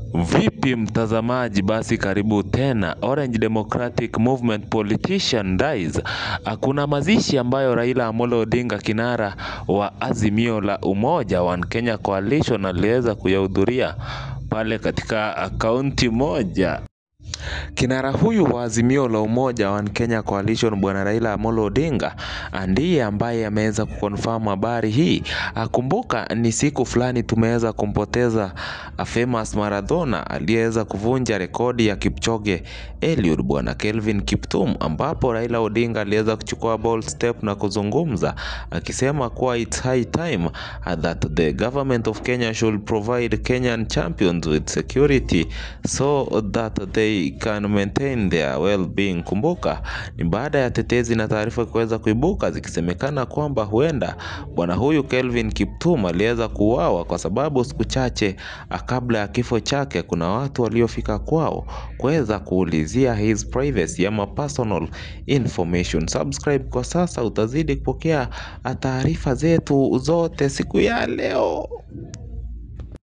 Vipi mtazamaji basi karibu tena Orange Democratic Movement politician dies. Kuna mazishi ambayo Raila Amolo Odinga kinara wa Azimio la Umoja One Kenya Coalition aliweza kuyahudhuria pale katika kaunti moja. Kinara huyu wa Azimio la Umoja One Kenya Coalition bwana Raila Amolo Odinga ndiye ambaye ameweza kuconfirm habari hii. Kumbuka ni siku fulani tumeweza kumpoteza famous maradona aliyeweza kuvunja rekodi ya Kipchoge Eliud bwana Kelvin Kiptum, ambapo Raila Odinga aliweza kuchukua bold step na kuzungumza akisema kuwa it's high time that the government of Kenya should provide Kenyan champions with security so that they can maintain their well-being. Kumbuka ni baada ya tetezi na taarifa kuweza kuibuka zikisemekana kwamba huenda bwana huyu Kelvin Kiptum aliweza kuuawa kwa sababu siku chache kabla ya kifo chake kuna watu waliofika kwao kuweza kuulizia his privacy ama personal information. Subscribe kwa sasa utazidi kupokea taarifa zetu zote siku ya leo.